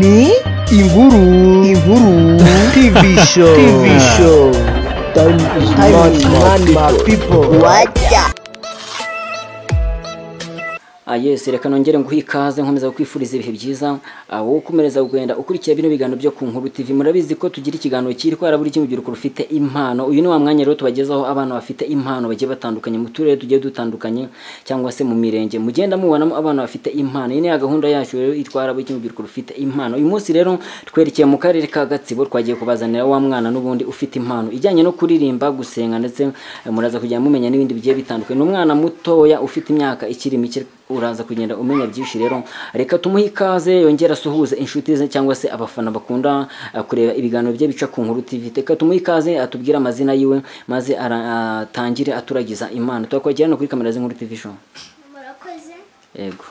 ni inkuru inkuru tv show tv show time is not my people wajya yesi reka nongere nguhe ikaze nkomeza kwifuriza ibihe byiza wowe ukomereza kugenda ukurikiye bino biganiro byo ku nkuru TV murabizi ko tugira ikiganiro cyitwara buri kimwe urubyiruko rufite impano uyu ni wa mwanya rero tubagezaho abana bafite impano bagiye batandukanye mu turere tugiye dutandukanye cyangwa se mu mirenge mugenda mubonamo abana bafite impano iyi ni gahunda yacu rero itwara buri kimwe urubyiruko rufite impano uyu munsi rero twerekeye mu karere ka Gatsibo twagiye kubazanira wa mwana n'ubundi ufite impano ijyanye no kuririmba gusenga ndetse muraza kujya mumenya n'ibindi bigiye bitandukanye ni umwana mutoya ufite imyaka ikiri mike uraza kugenda umenya byinshi rero reka tumuhe ikaze yongera asuhuze inshuti ze cyangwa se abafana bakunda uh, kureba ibiganiro bye bica ku nkuru TV reka tumuhe ikaze atubwire amazina yiwe maze atangire uh, aturagiza imana twakwagirana kuri kamera z'inkuru TV show murakoze yego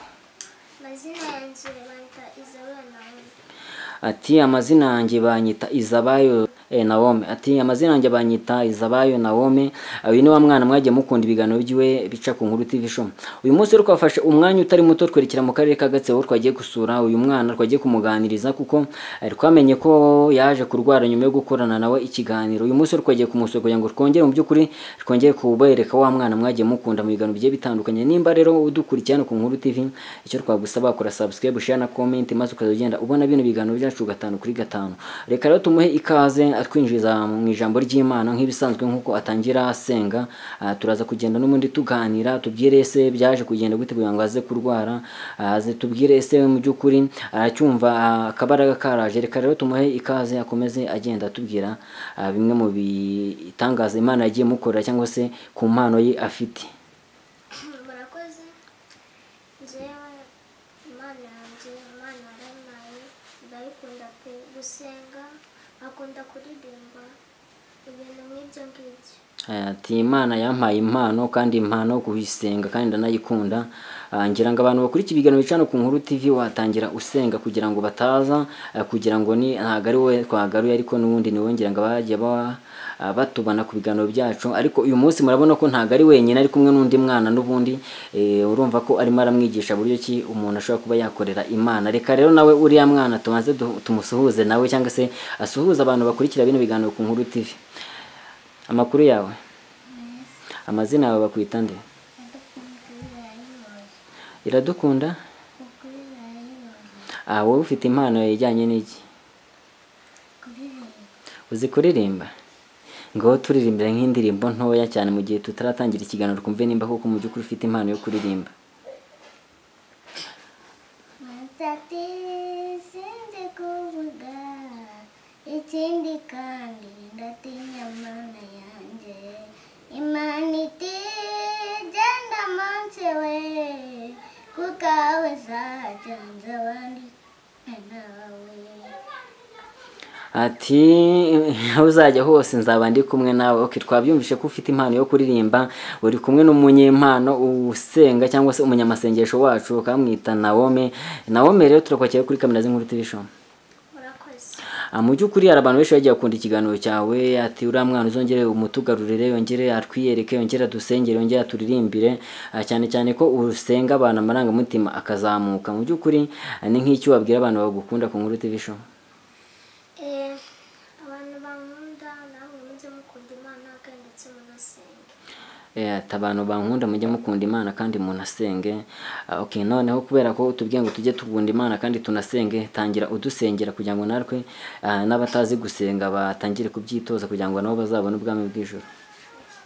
amazina yanjye banta izabura nawe ati amazina yanjye banyita izabayo eh, Naomi ati amazina yanjye banyita Izabayo Naomi uyu ni wa mwana mwagiye mukunda ibiganiro byiwe bica ku nkuru TV show uyu munsi rero twafashe umwanya utari muto twerekera mu karere ka Gatsibo twagiye gusura uyu mwana twagiye kumuganiriza kuko eh, twamenye ko yaje kurwara nyuma yo gukorana nawe ikiganiro uyu munsi rero twagiye kumusura kugira ngo twongere mu by'ukuri twongere kubereka wa mwana mwagiye mukunda mu biganiro bigiye bitandukanye nimba rero udukurikirana ku nkuru TV icyo twagusaba kora subscribe share na comment maze ukaza ugenda ubona bino biganiro byacu gatanu kuri gatanu reka rero tumuhe ikaze atwinjiza mu ijambo ry'imana nk'ibisanzwe nk'uko atangira asenga ah, turaza kugenda n'ubundi tuganira tubwire ese byaje kugenda gute kugira ngo aze kurwara ah, aze tubwire ese mu by'ukuri aracyumva ah, akabaraga karaje reka rero tumuhe ikaze akomeze agenda atubwira ah, bimwe mu bitangaza imana yagiye mukorera cyangwa se ku mpano ye afite murakoze njyewe imana yanjye imana yarampaye ndayikunda pe gusenga akunda kuririmba ibintu nk'ibyo ngibyo ati imana yampaye impano kandi impano kuyisenga kandi ndanayikunda Ah, ngira ngo abantu bakurikiye ibiganiro bicano ku nkuru TV watangira usenga kugira ngo bataza ah, kugira ngo ni ntago ari we twagaruye ariko n'ubundi ni wowe ngira ngo bagiye ba ah, batubana ku biganiro byacu ariko uyu munsi murabona ko ntago ari wenyine ari kumwe n'undi mwana n'ubundi eh, urumva ko arimo aramwigisha buryo ki umuntu ashobora kuba yakorera imana reka rero nawe uriya mwana tumaze du- tumusuhuze nawe cyangwa se asuhuze abantu bakurikira bino biganiro ku nkuru TV amakuru yawe amazina yawe bakwita nde iradukunda kuririmba Ah, wowe ufite impano ijyanye n'iki uzi kuririmba ngo turirimbira nk'indirimbo ntoya cyane mu gihe tutaratangira ikiganiro twumve nimba koko mu by'ukuri ufite impano yo kuririmba matati sinzi kuvuga ikindi kandi ndatinya mana yanjye imana iti genda munsi we kuko aho uzajyanze abandi nawe ati aho uzajya hose nzaba ndi kumwe nawe okay twabyumvishe ko ufite impano yo kuririmba uri kumwe n'umunyempano usenga cyangwa se umunyamasengesho wacu ukamwita Naome Naome rero turakwakira kuri kamera z'inkuru TV show murakoze Ah, mu by'ukuri hari abantu benshi bagiye bakunda ikiganiro cyawe ati uriya mwana uzongere umutugarurire yongere atwiyereke yongere adusengere yongere aturirimbire Ah, cyane cyane ko usenga abantu amarangamutima akazamuka mu by'ukuri ah, ni nk'icyo wabwira abantu bagukunda ku nkuru TV show Eh, abantu bankunda namwe mujye mukunda imana kandi ndetse munasenga Eh, ati abantu bankunda mujye mukunda imana kandi munasenge Ah, okay noneho kubera ko tubwiye ngo tujye tugunda imana kandi tunasenge tangira udusengera kugira ngo natwe ah, n'abatazi gusenga batangire kubyitoza kugira ngo nabo bazabone ubwami bw'ijuru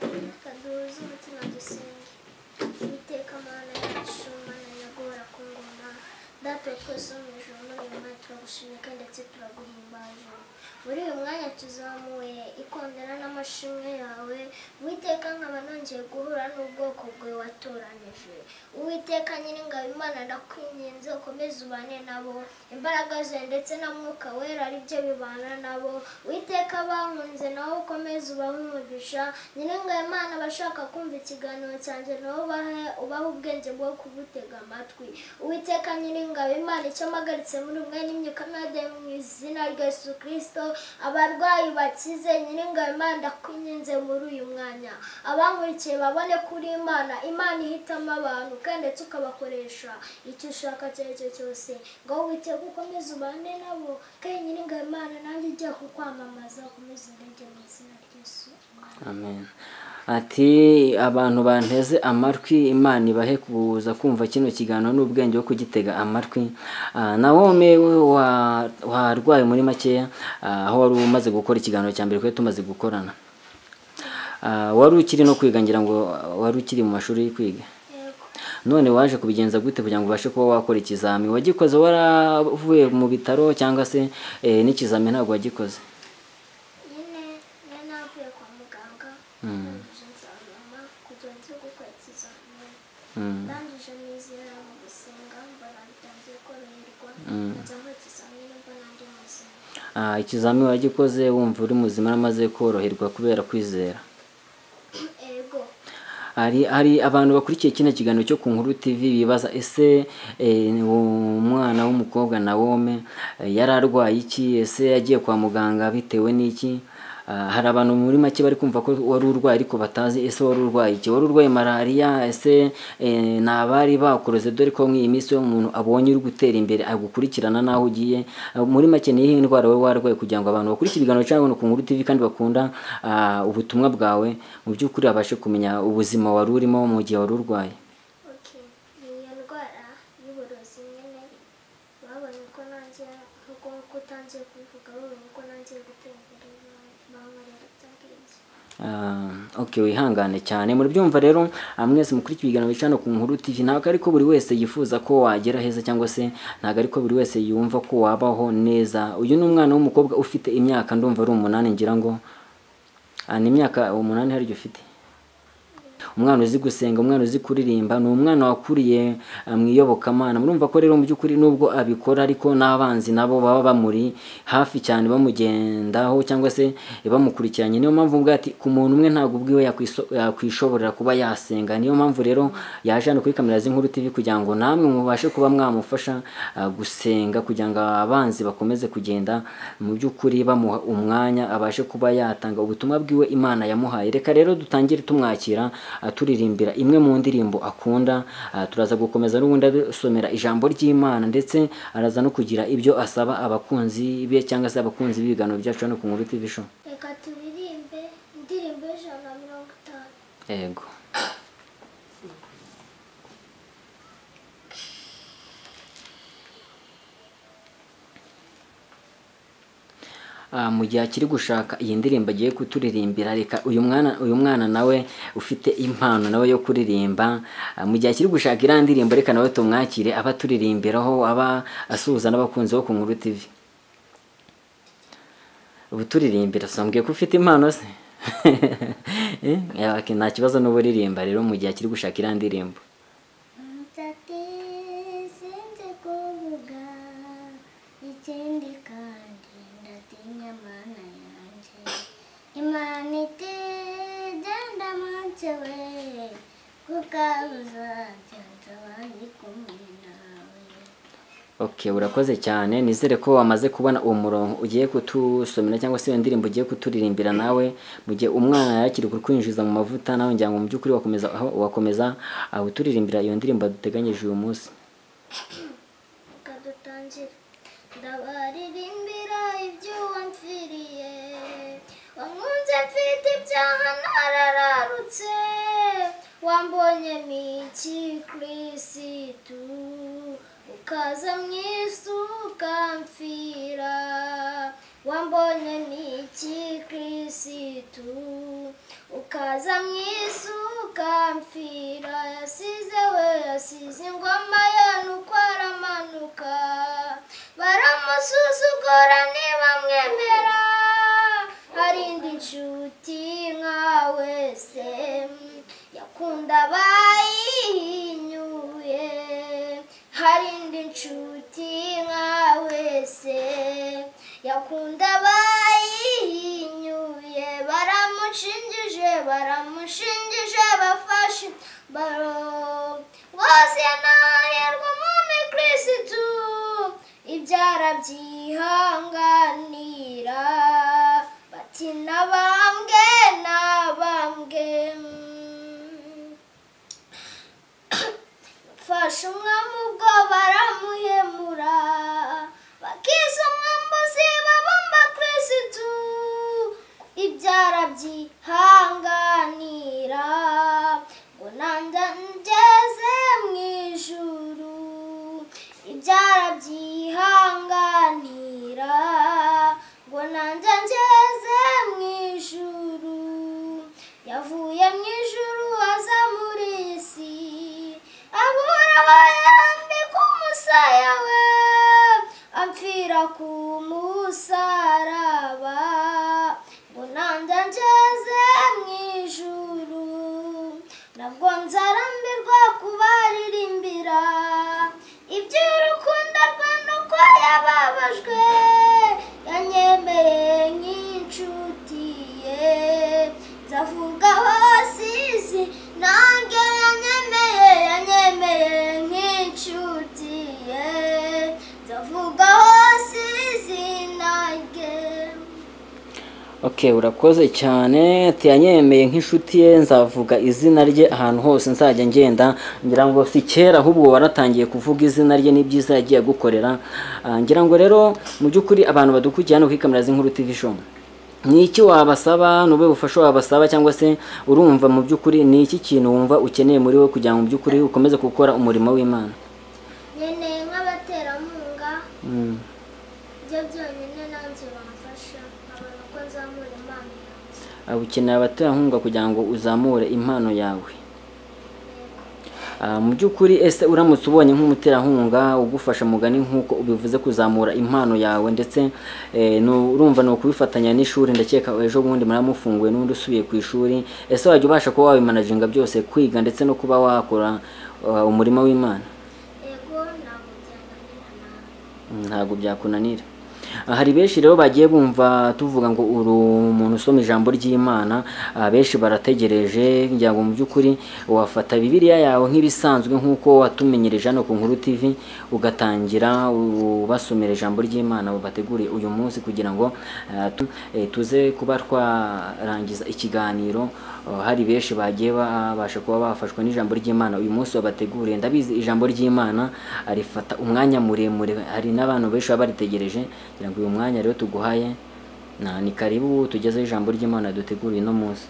reka duhuze umutima dusenge iteka mana yacu mana nyagora ku ngoma datuwe twese wo mu ijoro muri uyu mwanya turagushimye kandi ndetse turaguhimbaje muri uyu mwanya tuzamuye ikondera n'amashimwe yawe uwiteka nkaba nongeye guhura n'ubwoko bwawe watoranije uwiteka nyiringabo imana ndakwinginze ukomeze ubane nabo imbaraga zawe ndetse na mwuka wera ari byo bibana nabo uwiteka bankunze nawe ukomeze ubahe umugisha nyiringabo imana abashaka kumva ikiganiro cyanjye nawe ubahe ubahe ubwenge bwo kubutega amatwi uwiteka nyiringabo imana icyo cyo mpagaritse muri umwe n'imyuka mwade mu izina rya yesu kirisito abarwayi bakize nyiringabo imana ndakwinginze muri uyu mwanya abankurikiye babone kuri imana imana ihitamo abantu kandi ndetse ukabakoresha icyo ushaka icyo ari cyo cyose ngo witeguke ukomeze ubane nabo kandi nyiringabo imana nanjye ujye kukwamamaza ukomeze urege mu izina ry'yesu amen amen ati abantu banteze amatwi imana ibahe kuza kumva kino kiganiro n'ubwenge wo kugitega amatwi Ah, Nawomi wa- warwaye muri makeya ah, aho wari umaze gukora ikiganiro cya mbere kuko tumaze gukorana Ah, wari ukiri no kwiga ngira ngo ah, wari ukiri mu mashuri yo kwiga yego none waje kubigenza gute kugira ngo ubashe kuba wakora ikizami wagikoze waravuye mu bitaro cyangwa se eh, n'ikizami ntabwo wagikoze nyine niyo navuye kwa muganga ndangije nsabama kugira nze gukora ikizamini Mm. ndangije nizera mu gusenga mbona bitangiye koroherwa njya gukora ikizamini mbona ndi muzima Ah, ikizami wagikoze wumva uri muzima namaze koroherwa kubera kwizera ego hari hari abantu bakurikiye kino kiganiro cyo ku nkuru tv bibaza ese eh, umwana w'umukobwa Nawome eh, yari arwaye iki ese yagiye kwa muganga bitewe n'iki Ah, hari abantu muri make bari kumva ko wari urwaye ariko batazi ese wari urwaye iki wari urwaye malariya ese eh, ni abari bakuroze dore ko nk'iyi minsi iyo umuntu abonye uri gutera imbere agukurikirana n'aho ugiye Ah, muri make ni iyihe ndwara wowe warwaye kugira ngo abantu bakurikire ibiganiro cyangwa abantu ku nkuru tv kandi bakunda ah, ubutumwa bwawe mu by'ukuri babashe kumenya ubuzima wari urimo mu gihe wari urwaye ok ni iyo ndwara y'uburozi nyine babonye ko nanjye nk'uko nk'uko utangiye kubivuga babonye ko nanjye gutera imbere bankorera bya bwenge Ah, ok wihangane cyane murabyumva rero ah, mwese mukurikiye ibiganiro bicana ku nkuru tv ntabwo ariko buri wese yifuza ko wagera heza cyangwa se ntabwo ariko buri wese yumva ko wabaho neza uyu ni umwana w'umukobwa ufite imyaka ndumva ari umunani ngira ngo Ah, ni imyaka umunani hari igihe ufite umwana uzi gusenga umwana uzi kuririmba ni umwana wakuriye eh, mu iyobokamana murumva ko rero mu by'ukuri nubwo abikora ariko n'abanzi nabo baba bamuri hafi cyane bamugendaho cyangwa se bamukurikiranye niyo mpamvu mvuga ati ku muntu umwe ntabwo ubwiwe yakwiso- yakwishoborera kuba yasenga niyo mpamvu rero yaje hano kuri kamera z'inkuru tv kugira ngo namwe mubashe kuba mwamufasha ah, gusenga kugira ngo abanzi bakomeze kugenda mu by'ukuri bamuha umwanya abashe kuba yatanga ubutumwa bwiwe imana yamuhaye reka rero dutangire tumwakira ah, turirimbira imwe mu ndirimbo akunda ah, turaza gukomeza n'ubundi adusomera ijambo ry'imana ndetse araza no kugira ibyo asaba abakunzi be cyangwa se abakunzi b'ibiganiro byacu hano ku nkuru tv show reka turirimbe indirimbo y'ijana na mirongo itanu yego Ah, mu gihe akiri gushaka iyi ndirimbo agiye kuturirimbira reka uyu mwana uyu mwana nawe ufite impano nawe yo kuririmba Ah, mu gihe akiri gushaka iriya ndirimbo reka nawe tumwakire aba aturirimbiraho aba asuhuza n'abakunzi bo ku nkuru tv ubu turirimbira sambwiye ko ufite impano se Eh, okay, nta kibazo n'uba uririmba rero mu gihe akiri gushaka iriya ndirimbo Nsati sinzi kuvuga ikindi kandi ndatinya mana yanjye imana iti genda mance we kuko uzagenza abandi kumwe nawe Okay, urakoze cyane nizere ko wamaze kubona uwo murongo ugiye kutusomera cyangwa se iyo ndirimbo ugiye kuturirimbira nawe mu gihe umwana yakiri kukwinjiza mu mavuta nawe ngira ngo mu by'ukuri wakomeza aho wakomeza ah, uturirimbira iyo ndirimbo duteganyije uyu munsi reka dutangire ndabaririmbira iby'uwo mpfiriye wankunze mfite ibyaha narararutse wambonye miki kirisitu ukaza mu isi ukampfira wambonye miki kirisitu ukaza mu isi ukampfira yasize we yasize ingoma yanukwa aramanuka baramusuzugura ntibamwemera hari indi nshuti nka wese yakunda abayihinyuye hari indi nshuti nka wese yakunda abayihinyuye baramushingije baramushingije bafashe baro rwose nahirwa umwami kirisitu barabyihanganira bati nabambwe nabambwe mfashe umwami ubwo baramuhemura bakiza umwambuzi babamba kirisitu ibyara byihanganira ngo nanjye ngeze mu ijuru ibyara byihanganira ngo nanjye ngeze mu ijuru yavuye mu ijuru aza muri iyi si abura bayambika umusaya we amfira ku musaraba ngo nanjye ngeze mu ijuru nabwo nzarambirwa kubaririmbira iby'urukundo rwe nuko yababajwe yanyemeye nk'inshuti ye nzavuga hose isi nange yanyemeye yanyemeye nk'inshuti ye nzavuga hose isi nange Okay, urakoze cyane tiyanyemeye nk'inshuti ye nzavuga izina rye ahantu hose nzajya ngenda ngira ngo si kera ahubwo waratangiye kuvuga izina rye n'ibyiza yagiye agukorera Ah, ngira ngo rero mu by'ukuri abantu badukurikiye hano kuri kamera z'inkuru TV show ni iki wabasaba ni ubuhe bufasha wabasaba cyangwa se urumva mu by'ukuri ni iki kintu wumva ukeneye muri we kugira ngo mu by'ukuri ukomeze gukora umurimo w'imana nkeneye nk'abaterankunga Mm. ibyo byonyine nanjye bamfasha nkabona uko nzamura impano yanjye Ah, ukeneye abaterankunga kugira ngo uzamure impano yawe Ah, mu by'ukuri ese uramutse ubonye nk'umuterankunga ugufasha mugani nk'uko ubivuze kuzamura impano yawe ndetse eh, ni urumva ni ukubifatanya n'ishuri ndakeka ejo bundi muramufunguye n'undi usubiye ku ishuri ese wajya ubasha kuba wabimanaginga byose kwiga ndetse no kuba wakora ah, umurimo w'imana yego ntabwo byananira nawe ntabwo byakunanira Ah, hari benshi rero bagiye bumva tuvuga ngo uri umuntu usoma ijambo ry'imana ah, benshi barategereje ngira ngo mu by'ukuri wafata bibiliya yawe nk'ibisanzwe nk'uko watumenyerije hano ku nkuru tv ugatangira ubasomera ijambo ry'imana bateguriye uyu munsi kugira ngo ah, tu- eh, tuze kuba twarangiza ikiganiro Ah, hari benshi bagiye babasha kuba bafashwa n'ijambo ry'imana uyu munsi wabateguriye ndabizi ijambo ry'imana arifata umwanya muremure hari n'abantu benshi baba baritegereje kugira ngo uyu mwanya rero tuguhaye na ni karibu tugezeho ijambo ry'imana duteguriye uno munsi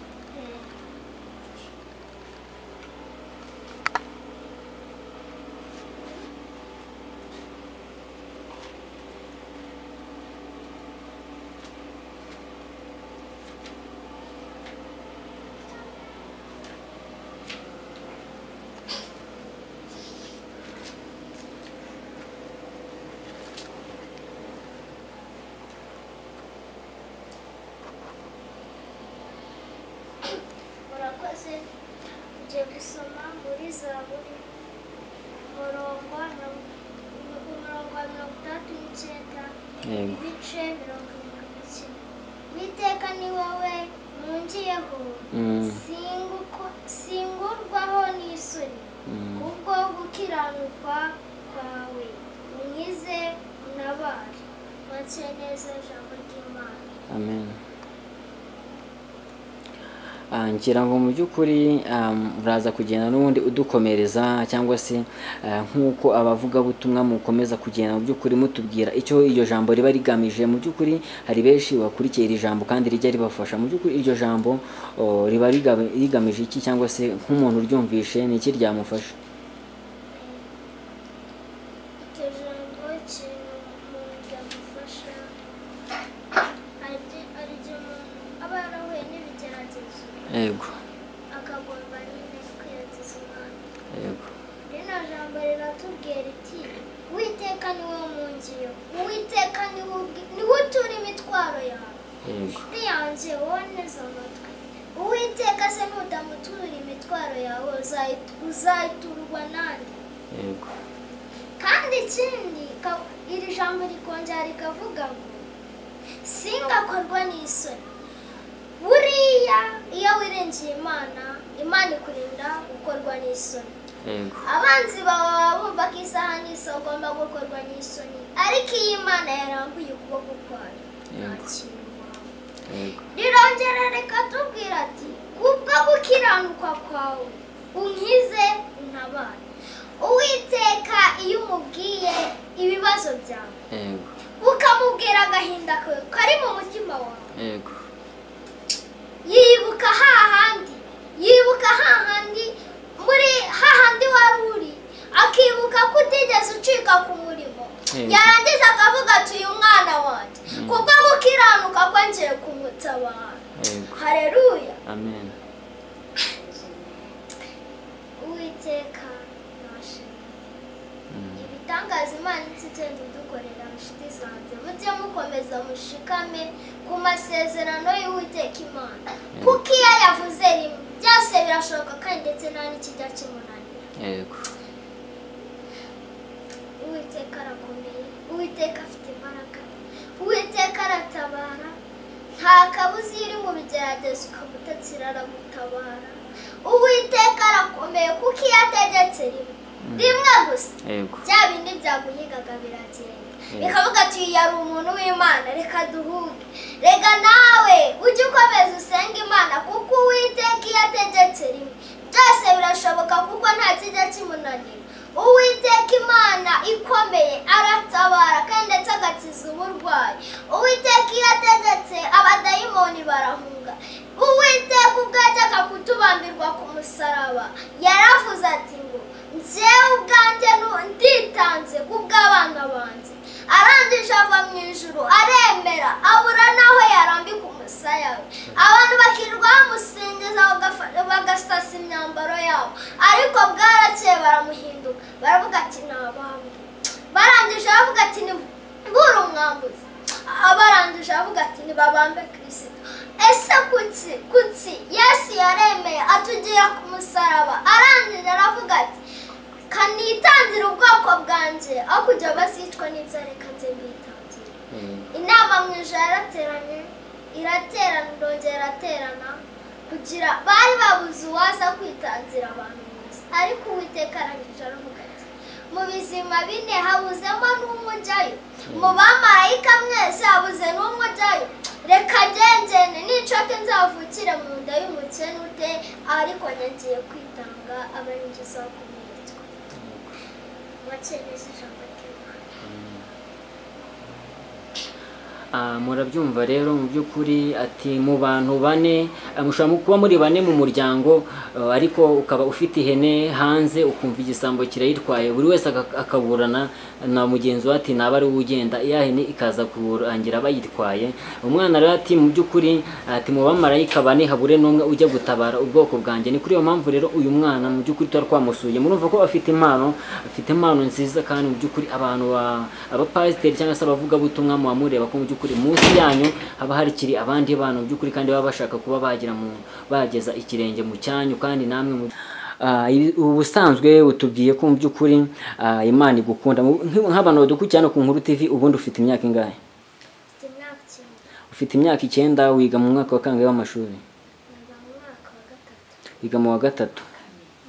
murakoze ngiye gusoma muri zaburi umurongo wa mirongo umurongo wa mirongo itandatu n'icyenda Yego. ibice mirongo irindwi n'ikenda witeka ni wowe ntungiyeho Mm. Singuko- singurwaho n'isoni Mm. kubwo gukiranuka kwawe unkize unabare make neza ijambo ry'imana amen Ah, ngira ngo mu by'ukuri um, uraza kugenda n'ubundi udukomereza cyangwa se ah, nk'uko abavugabutumwa mukomeza kugenda mu by'ukuri mutubwira icyo iryo jambo riba rigamije mu by'ukuri hari benshi bakurikiye iri jambo kandi rijya ribafasha mu by'ukuri iryo jambo oh, riba riga- rigamije iki cyangwa se nk'umuntu uryumvishe ni iki ryamufasha iryo jambo ikintu umuntu ryamufasha hari igihe hari igihe umuntu aba yarahuye n'ibigeragezo yego akagomba nyine kwiyagiza umwana yego rino jambo riratubwira riti uwiteka ni wowe mungiyo uwiteka ni wowe ubwi- ni wowe utura imitwaro yawe yego inshuti yanjye wowe neza amatwi uwiteka se nutamuturira imitwaro yawe uzayitu- uzayiturwa nande yego kandi ikindi ka- iri jambo rikongera rikavuga ngo singakorwa n'isoni buriya iyo wirengeye imana imana ikurinda gukorwa n'isoni yego abanzi bawe baba bumva ko isaha n'isi ugomba gukorwa n'isoni ariko iyo imana yarambuye ukuboko kwayo nta Yego. kintu waba yego rirongera reka tubwira ati kubwo gukiranuka kwawe unkize untabare uwiteka iyo umubwiye ibibazo byawe yego ukamubwira agahinda kawe kari mu mutima wawe yego yibuka hahandi yibuka hahandi muri hahandi wari uri akibuka ko utigeze ucika ku murimo Yego. yarangiza akavuga ati uyu mwana wanjye kubwo gukiranuka ko ngiye kumutabara yego hareruya amen uwiteka nashimwe ibitangaza imana iti igenda idukorera inshuti zanjye mujye mukomeza mushikame ku masezerano y'uwiteka imana kuko iyo yavuze rimwe byose birashoboka kandi ndetse nta n'ikijya kimunanira yego uwiteka arakomeye uwiteka afite imbaraga uwiteka aratabara nta kabuza iyo uri mu bigeragezo ukaba utakira aragutabara uwiteka arakomeye kuko iyo ategetse rimwe rimwe gusa yego bya bindi byaguhigaga biragenda bikavuga ati "Uyu yari umuntu w'imana reka duhuge reka nawe ujye ukomeza usenga imana kuko uwiteka iyo ategetse rimwe byose birashoboka kuko nta kijya kimunanira uwiteka imana ikomeye aratabara kandi ndetse agakiza uburwayi uwiteka iyo ategetse abadayimoni barahunga uwiteka ubwo yajyaga kutubambirwa ku musaraba yaravuze ati ngo njyewe ubwanjye nu- nditanze kubw'abana banjye arangije ava mu ijuru aremera abura n'aho yarambika umusaya we abantu bakirwa bamusingiza bagafa- bagasasa imyambaro yabo ariko bwarakeye baramuhinduka baravuga ati ni abami barangije baravuga ati ni bura umwambuzi abarangije baravuga ati ntibabambe kirisito ese kuki kuki yesu yaremeye atugira ku musaraba arangije aravuga ati kanitangire ubwoko bwanjye aho kujya bazicwa n'ibyo reka nze mbitangire yego inama mu ijoro yarateranye iraterana irongera iraterana kugira bari babuze uwaza kwitangira abantu bose ariko uwiteka arangije aravuga ati mu bizima bine habuzemo n'umwe ujyayo mu bamarayika mwese habuze n'umwe ujyayo reka ngengene ninshoke nzavukire mu nda y'umukene ute ariko nyagiye kwitanga aba n'inzu zakomeretswe wakeneye ijambo ry'imana Ah, murabyumva rero mu by'ukuri ati mu bantu bane ah, mushobora mu- kuba muri bane mu muryango eh, ariko ukaba ufite ihene hanze ukumva igisambo kirayitwaye buri wese aka- akaburana na mugenzi we ati naba ari we ugenda ya hene ikaza kurangira bayitwaye umwana rero ati mu by'ukuri ati mu bamarayika bane habure n'umwe ujya gutabara ubwoko bwanjye ni kuri iyo mpamvu rero uyu mwana mu by'ukuri tuba twamusuye murumva ko afite impano afite impano nziza kandi mu by'ukuri abantu ba- abapasiteri cyangwa se abavugabutumwa muba mureba ko mu by'ukuri munsi yanyu haba harikiri abandi bantu mu by'ukuri kandi baba bashaka kuba bagira mu bageza ikirenge mu cyanyu kandi namwe mu Ah, ibi- ubusanzwe utubwiye ko mu by'ukuri ah, imana igukunda Mu- nk'u- nk'abantu badukurikiye hano ku nkuru tv ubundi ufite imyaka ingahe mfite imyaka icyenda ufite imyaka icyenda wiga mu mwaka wa kangahe w'amashuri niga mu mwaka wa gatatu biga mu wa gatatu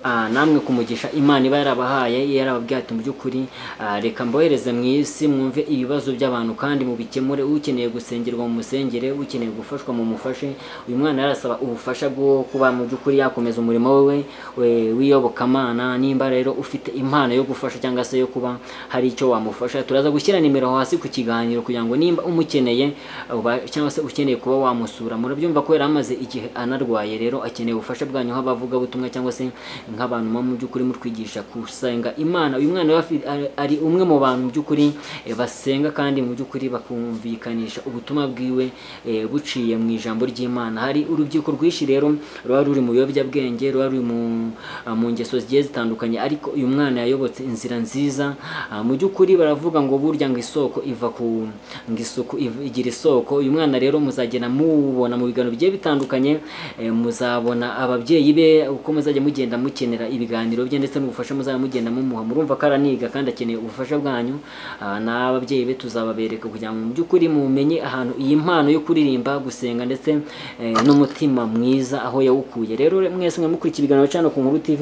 Ah, namwe kumugisha imana iba yarabahaye iyo yarababwiye ati mu by'ukuri ah, reka mbohereze mu isi mwumve ibibazo by'abantu kandi mubikemure ukeneye gusengerwa mu musengere ukeneye gufashwa mu mufashe uyu mwana yarasaba ubufasha bwo kuba mu by'ukuri yakomeza umurimo we we- w'iyobokamana nimba rero ufite impano yo gufasha cyangwa se yo kuba hari icyo wamufasha turaza gushyira nimero hasi ku kiganiro kugira ngo nimba umukeneye uba- cyangwa se ukeneye kuba wamusura murabyumva ko yari amaze igihe anarwaye rero akeneye ubufasha bwanyu nk'abavugabutumwa cyangwa se nk'abantu muba mu by'ukuri mutwigisha gusenga imana uyu mwana rero afi- ari- ari umwe mu bantu mu by'ukuri eh, basenga kandi mu by'ukuri bakumvikanisha ubutumwa bwiwe eh, buciye mu ijambo ry'imana hari urubyiruko rwinshi rero ruba ruri mu biyobyabwenge ruba ruri mu, ah, mu ngeso zigiye zitandukanye ariko uyu mwana yayobotse inzira nziza Ah, mu by'ukuri baravuga ngo burya ngo isoko iva ku ngo isuku iv- igira isoko uyu mwana rero muzagenda mubona mu biganiro bigiye bitandukanye eh, muzabona ababyeyi be uko muzajya mugenda mukina akenera ibiganiro bye ndetse n'ubufasha muzaba mugenda mumuha murumva ko araniga kandi akeneye ubufasha bwanyu Ah, n'ababyeyi be tuzababereka kugira ngo mu by'ukuri mumenye ahantu iyi mpano yo kuririmba gusenga ndetse eh, n'umutima mwiza aho yawukuye rero mwese mwamukurikiye ibiganiro cyane ku nkuru tv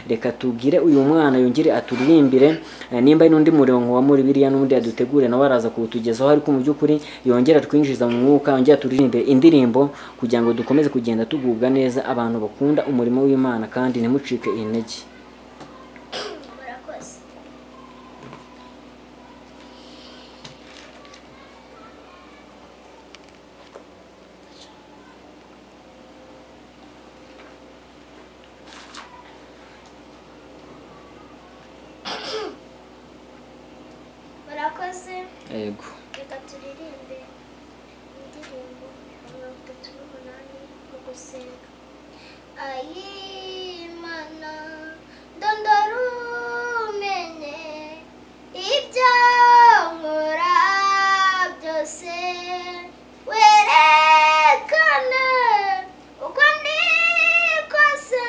reka tubwire uyu mwana yongere aturirimbire eh, nimba hari n'undi murongo wa muri biriya n'undi yadutegure nawe araza kuwutugezaho ariko mu by'ukuri yongera atwinjiza mu mwuka yongera aturirimbire indirimbo kugira ngo dukomeze kugenda tugubwa neza abantu bakunda umurimo w'imana kandi ntimucike intege murakoze murakoze yego reka turirimbe indirimbo mirongo itatu n'umunani mu gusenga ayimana ndondora umenye ibyo nkora byose werekane uko ndi kose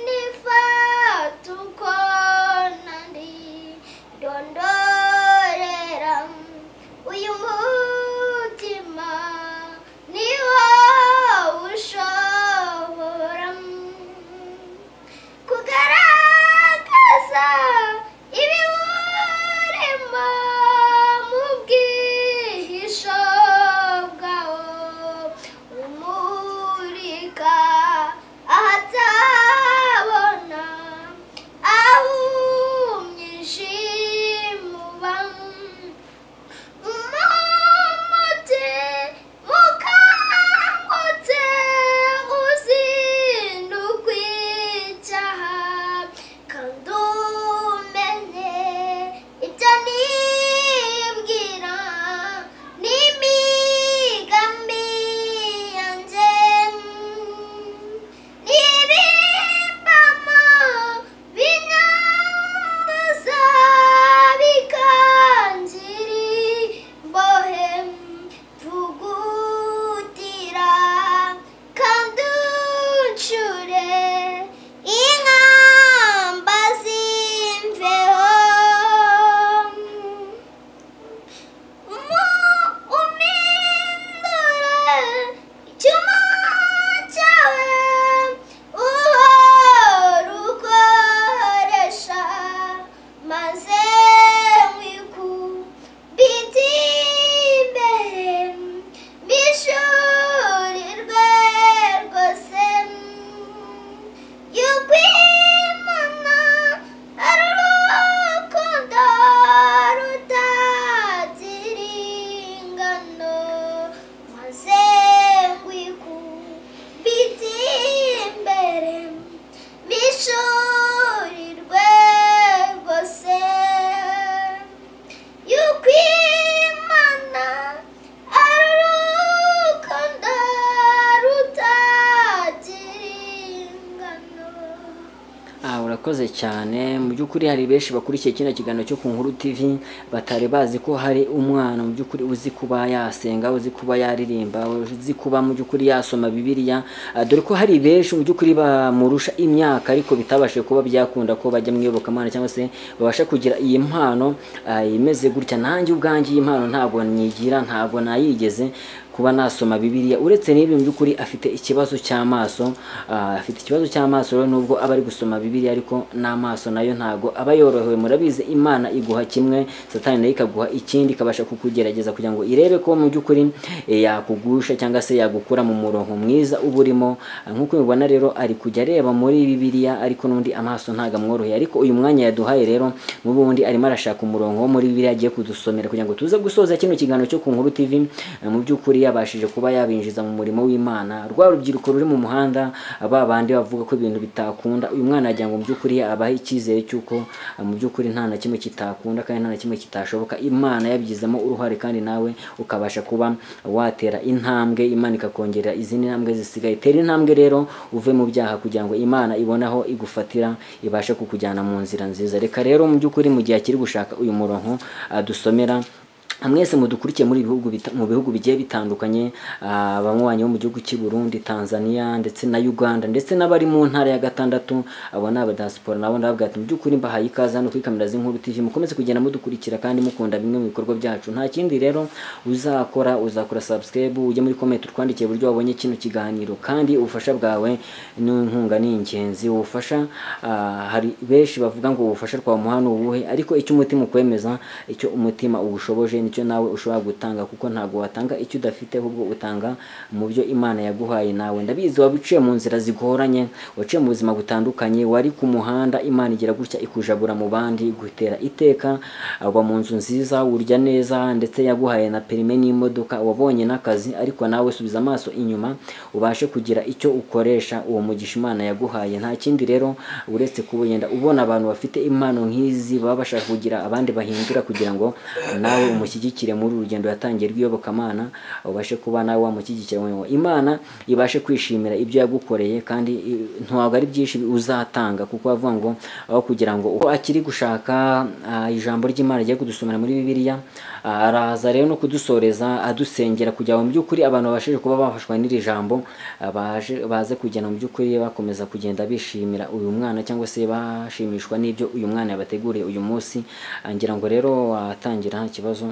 nifata uko nandi ndondorera uyu mutima niwo ushobora kugaragaza ibiwurimo mu bwihisho bwawo umurika ahatabona aho umwijima umuti mukangutse uzindukwa icyaha kandi umenye ibyo nibwira n'imigambi yanjye n'ibimbamo binyanduza bikangiri mbohe mvugutira kandi uncure inkamba z'imveho umindure icyuma cyawe uhora ukoresha maze mwikubite imbere bishurirwe rwose yukwimana ari urukundo rutagira ingano maze mwikubite imbere bishurirwe rwose yuko imana ari urukundo rutagira ingano Ah, urakoze cyane mu by'ukuri hari benshi bakurikiye kino kiganiro cyo ku nkuru tv batari bazi ko hari umwana mu by'ukuri uzi kuba yasenga uzi kuba yaririmba uzi kuba mu by'ukuri yasoma bibiliya Ah, dore ko hari benshi mu by'ukuri bamurusha imyaka ariko bitabashije kuba byakunda ko bajya mu iyobokamana cyangwa se babasha kugira iyi mpano ah, imeze gutya nanjye ubwanjye iyi mpano ntabwo nyigira ntabwo nayigeze kuba nasoma bibiliya uretse n'ibi mu by'ukuri afite ikibazo cy'amaso ah, afite ikibazo cy'amaso rero nubwo aba ari gusoma bibiliya ariko n'amaso nayo ntago aba yorohewe murabizi imana iguha kimwe satani nayo ikaguha ikindi ikabasha kukugerageza kugira ngo irebe ko mu by'ukuri eh, yakugusha cyangwa se yagukura mu murongo mwiza uba urimo Ah, nk'uko mubibona rero ari kujya areba muri bibiliya ariko n'undi amaso ntago amworoheye ariko uyu mwanya yaduhaye rero n'ubundi arimo arashaka umurongo wo muri bibiliya agiye kudusomera kugira ngo tuze gusoza kino kiganiro cyo ku nkuru tv Eh, mu by'ukuri yabashije kuba yabinjiza mu murimo w'imana rwa rubyiruko ruri mu muhanda ba bandi bavuga ko ibintu bitakunda uyu mwana yagira ngo mu by'ukuri abahe icyizere cy'uko ah, mu by'ukuri nta na kimwe kitakunda kandi nta na kimwe kitashoboka imana yabigizemo uruhare kandi nawe ukabasha kuba watera intambwe imana ikakongerera izindi ntambwe zisigaye tera intambwe rero uve mu byaha kugira ngo imana ibone aho igufatira ibashe kukujyana mu nzira nziza reka rero mu by'ukuri mu gihe akiri gushaka uyu murongo adusomera mwese mudukurikiye muri bihugu bita- mu bihugu bigiye bitandukanye ah, abanywanyi bo mu gihugu cy'i Burundi Tanzania ndetse na Uganda ndetse n'abari mu ntara ya gatandatu abo ni abadiaspora nabo ndavuga ati mu by'ukuri mbahaye ikaze hano kuri kamera z'inkuru TV mukomeze kugenda mudukurikira kandi mukunda bimwe mu bikorwa byacu nta kindi rero uzakora uzakora subscribe ujye muri comment utwandikiye uburyo wabonye kino kiganiro kandi ubufasha bwawe n'inkunga ni ingenzi ubufasha ah, hari benshi bavuga ngo ubufasha twamuha ni ubuhe ariko icyo umutima ukwemeza icyo umutima uwushoboje nicyo nawe ushobora gutanga kuko ntabwo watanga icyo udafite ahubwo utanga mu byo imana yaguhaye nawe ndabizi waba uciye mu nzira zigoranye waciye mu buzima butandukanye wari ku muhanda imana igira gutya ikujabura mu bandi igutera iteka uba mu nzu nziza urya neza ndetse yaguhaye na perime n'imodoka wabonye n'akazi ariko nawe subiza amaso inyuma ubashe kugira icyo ukoresha uwo mugisha imana yaguhaye nta kindi rero uretse kuba yenda ubona abantu bafite impano nk'izi baba bashaka kugira abandi bahindura kugira ngo nawe umushyigikire muri uru rugendo yatangiye rw'iyobokamana ubashe kuba nawe wamushyigikira ngo imana ibashe kwishimira ibyo yagukoreye kandi i- ntabwo ari byinshi uzatanga kuko bavuga ngo aho kugira ngo uko akiri gushaka ah, ijambo ry'imana rigiye kudusomera muri bibiliya ah, araza rero no kudusoreza adusengera kugira ngo mu by'ukuri abantu babashije kuba bafashwa n'iri jambo ah, baje baze kugenda mu by'ukuri bakomeza kugenda bishimira uyu mwana cyangwa se bashimishwa n'ibyo uyu mwana yabateguriye uyu munsi Ah, ngira ngo rero watangira nta kibazo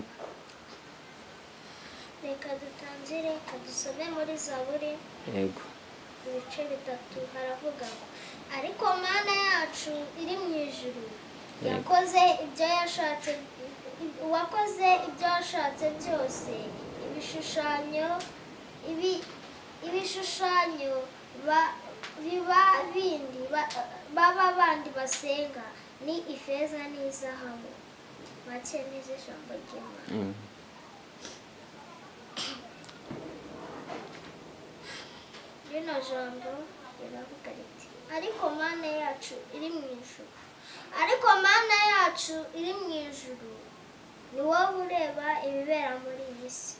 reka dutangire kadusome muri zaburi yego ibice bitatu haravuga ngo ariko mana yacu iri mu ijuru yakoze ibyo yashatse wakoze ibyo washatse byose ibishushanyo ibi- ibishushanyo ba- biba bindi ba- baba bandi basenga ni ifeza n'izahabu make n'izo ijambo ry'imana Mm. rino jambo riravuga riti ariko mana yacu iri mu ijuru ariko mana yacu iri mu ijuru ni wowe ureba ibibera muri iyi si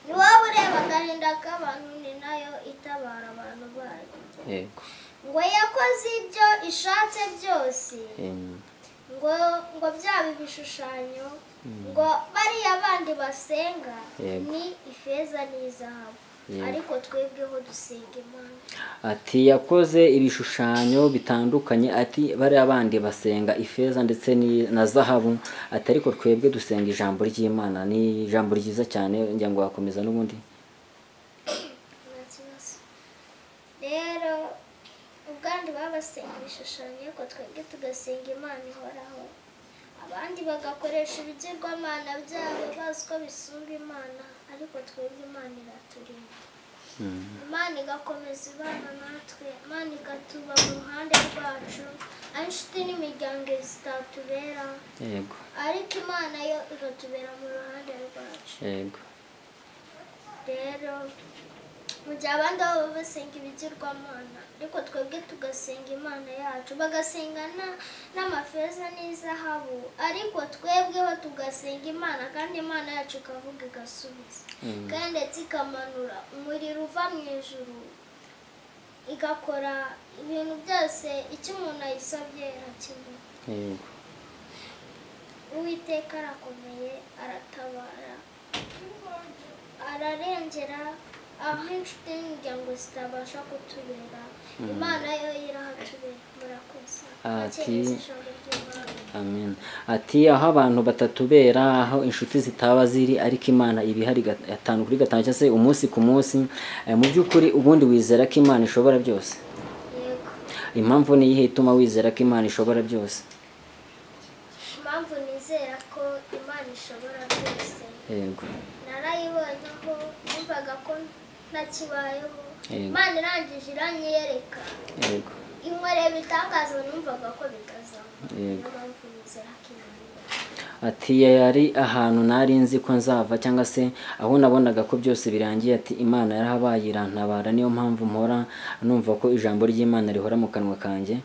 ni wowe ureba agahinda k'abantu ni nayo itabara abantu bayo yego ngo yakoze ibyo ishatse byose Mm. ngo ngo byaba ibishushanyo ngo bariya bandi basenga Yego. ni ifeza n'izahabu Yego. ariko twebweho dusenga imana ati yakoze ibishushanyo bitandukanye ati bariya bandi basenga ifeza ndetse ni- na zahabu ati ariko twebwe dusenga ijambo ry'imana ni ijambo ryiza cyane ngira ngo wakomeza n'ubundi nta kibazo rero ubwandi babasenga ibishushanyo ariko twebwe tugasenga imana ihoraho abandi bagakoresha ibigirwamana byabo bazi ko bisumba imana ariko twebwe imana iraturinda imana igakomeza ibana natwe imana igatuba mu ruhande rwacu aho inshuti n'imiryango zitatubera yego ariko imana yo igatubera mu ruhande rwacu yego rero mu gihe abandi baba basenga ibigirwamana ariko twebwe tugasenga imana yacu bagasenga na- n'amafeza n'izahabu ariko twebweho tugasenga imana kandi imana yacu ikavuga igasubiza kandi ndetse ikamanura umuriro uva mu ijuru igakora ibintu byose icyo umuntu ayisabye arakibona yego uwiteka arakomeye aratabara ararengera aho inshuti n'imiryango zitabasha kutubera imana yo irahatubera murakoze Ati- Akeneye ijambo ry'Imana. amen ati aho abantu batatubera aho inshuti zitaba ziri ariko imana iba ihari gat- gatanu kuri gatanu cyangwa se umunsi ku munsi Eh, mu by'ukuri ubundi wizera ko imana ishobora byose yego impamvu ni iyihe ituma wizera ko imana ishobora byose impamvu nizera ko imana ishobora byose yego narayibonyeho numvaga ko ntakibayeho Yego. imana irangije iranyereka yego inkorera ibitangazo numvaga ko bitazaba niyo Yego. mpamvu nizera ko imana ati yari ahantu nari nzi ko nzava cyangwa se aho nabonaga ko byose birangiye ati imana yarahabaye irantabara niyo mpamvu mpora numva ko ijambo ry'imana rihora mu kanwa kanjye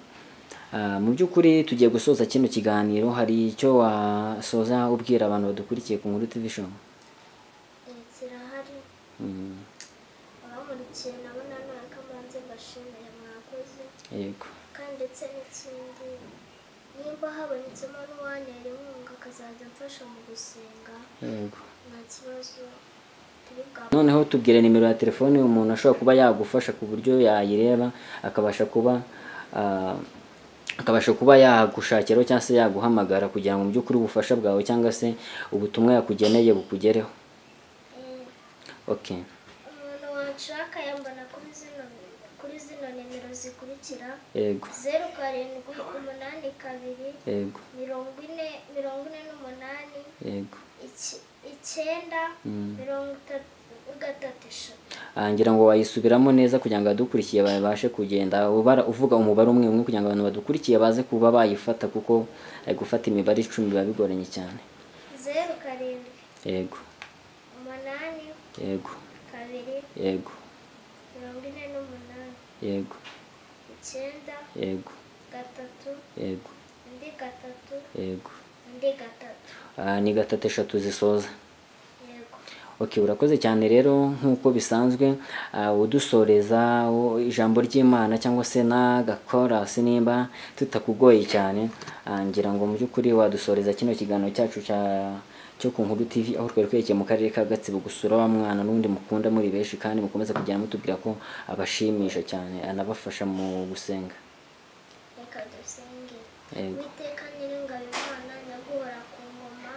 Ah, mu by'ukuri tugiye gusoza kino kiganiro hari icyo wasoza ubwira abantu badukurikiye ku nkuru tv show Eh, zirahari Mm, abamurikiye nabo nanone ko mbanze mbashimire mwakoze yego kandi ndetse n'ikindi nimba habonetsemo n'uwantera inkunga akazajya amfasha mu gusenga yego nta kibazo turi bwa noneho tubwire nimero ya telefone umuntu ashobora kuba yagufasha ku buryo yayireba akabasha kuba ah, akabasha kuba yagushakiraho cyangwa se yaguhamagara kugira ngo mu by'ukuri ubufasha bwawe cyangwa se ubutumwa yakugeneye bukugereho Eh, okay umuntu wanshaka yambona kuri zino kuri zino nimero zikurikira yego zeru karindwi umunani kabiri yego mirongo ine mirongo ine n'umunani yego iki- icyenda mirongo itatu gatatu eshatu Ah, ngira ngo wayisubiramo neza kugira ngo abadukurikiye babashe kugenda ubara uvuga umubare umwe umwe kugira ngo abantu badukurikiye baze kuba bayifata kuko eh, gufata imibare icumi biba bigoranye cyane zeru karindwi yego umunani yego kabiri yego mirongo ine n'umunani yego icyenda yego gatatu yego undi gatatu yego undi gatatu Ah, ni gatatu eshatu zisoza yego Okay, urakoze cyane rero nk'uko bisanzwe ah, udusoreza o- ijambo ry'Imana cyangwa se n'agakorasi nimba tutakugoye cyane ah, ngira ngo mu by'ukuri wadusoreza kino kiganiro cyacu cya cyo ku Nkuru TV aho twari twerekeye mu karere ka Gatsibo gusura wa mwana n'undi mukunda muri benshi kandi mukomeza kugenda mutubwira ko abashimisha cyane anabafasha mu gusenga reka dusenge Yego. witeka nyir'ingabo imana nyaguhora ku ngoma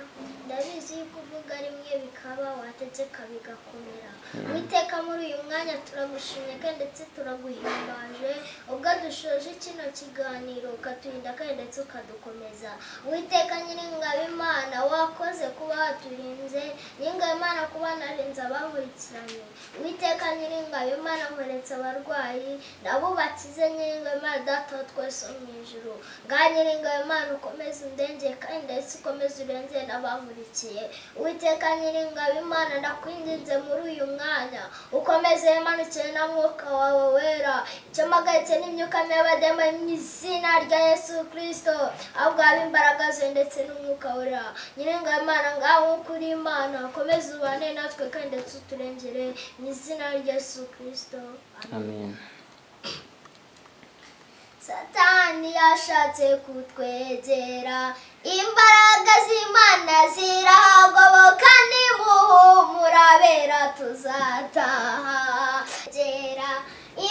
ndabizi yuko uvuga rimwe bikaba wategeka bigakomera witeka muri uyu mwanya turagushimye kandi ndetse turaguhimbaje ubwo dushoje kino kiganiro ukaturinda kandi ndetse ukadukomeza witeka nyir'ingabo imana wakoze kuba waturinze nyir'ingabo imana kuba narinze abakurikiranye witeka nyir'ingabo imana nkoretsa abarwayi ndabubakize nyir'ingabo imana data wa twese wo mu ijuru ngaha nyir'ingabo imana ukomeze undengere kandi ndetse ukomeze urengere n'abankurikiye witeka nyir'ingabo imana ndakwinginze muri uyu mwanya ukomeze wimanukire na mwuka wawe wera icyo mpagaritse n'imyuka mibi y'abadema mu izina rya yesu kirisito ahubwo habe imbaraga ze ndetse n'umwuka wera nyir'ingabo imana ngaha nk'uko uri imana ukomeze ubane natwe kandi ndetse uturengere mu izina rya yesu kirisito Amen. satani yashatse kutwegera imbaraga z'imana zirahagoboka nimuhumurabera tuzataha gera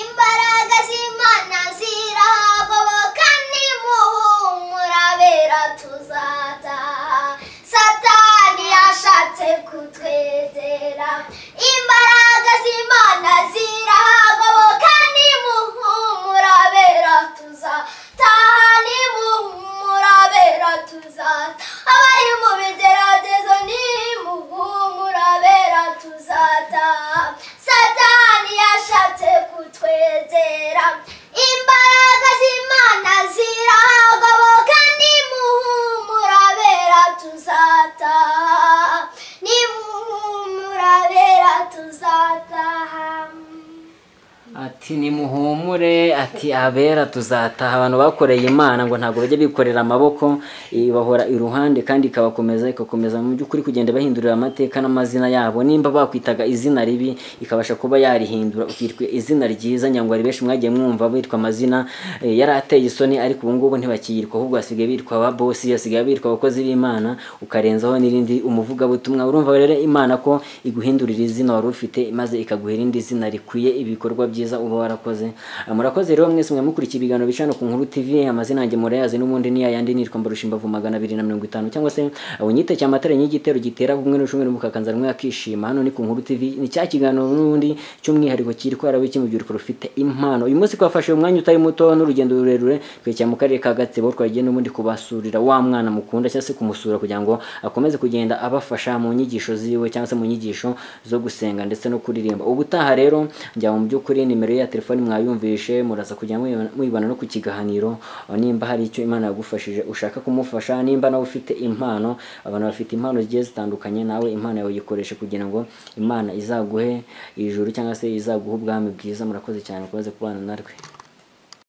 imbaraga z'imana zirahagoboka nimuhumurabera tuzataha satani yashatse kutwegera imbaraga z'imana zirahagoboka nimuhumurabera tuzataha nimuhumurabera tuzataha abari mu bigeragezo nimuhumurabera tuzataha satani yashatse kutwegera imbaraga z'imana zirahagoboka nimuhumurabera tuzataha nimuhumurabera tuzataha Ati nimuhumure ati abera tuzataha abantu bakoreye Imana ngo ntabwo bajya bikorera amaboko ibahora iruhande kandi ikabakomeza ikakomeza mu by'ukuri kugenda bahindurira amateka n'amazina yabo nimba bakwitaga izina ribi ikabasha kuba yarihindura ukitwa izina ryiza nyangwa benshi mwagiye mwumva bitwa amazina eh, yari ateye isoni ariko ubu ngubu ntibakiyirwa ahubwo basigaye bitwa ba bosi basigaye bitwa abakozi b'Imana ukarenzaho n'irindi umuvugabutumwa urumva rero Imana ko iguhindurira izina wari ufite maze ikaguha irindi zina rikwiye ibikorwa byiza uba warakoze Ah, murakoze rero mwese mwe mukurikiye ibiganiro bica hano ku Nkuru TV amazina yanjye murayazi n'ubundi ni yayandi nitwa Mbarusha Imbavu magana abiri na mirongo itanu cyangwa se unyite cya matara y'igitero gitera kumwe n'ushumwe mukakanza rumwe akishima hano ni ku Nkuru TV ni cya kiganiro n'ubundi cy'umwihariko cyitwa Arabiki mu byurukuru rufite impano uyu munsi twafashe umwanya utari muto n'urugendo rurerure twekera mu karere ka Gatsibo twagiye n'ubundi kubasurira wa mwana mukunda cyangwa se kumusura kugira ngo akomeze kugenda abafasha mu nyigisho ziwe cyangwa se mu nyigisho zo gusenga ndetse no kuririmba ubutaha rero njya mu by'ukuri nimero ye ya telefoni mwayumvishe muraza kujya muyibona- muyibona no ku kiganiro aho nimba hari icyo Imana yagufashije ushaka kumufasha nimba nawe ufite impano abantu bafite impano zigiye zitandukanye nawe impano yawe yikoreshe kugira ngo Imana izaguhe ijuru cyangwa se izaguhe ubwami bwiza murakoze cyane ukomeze kubana natwe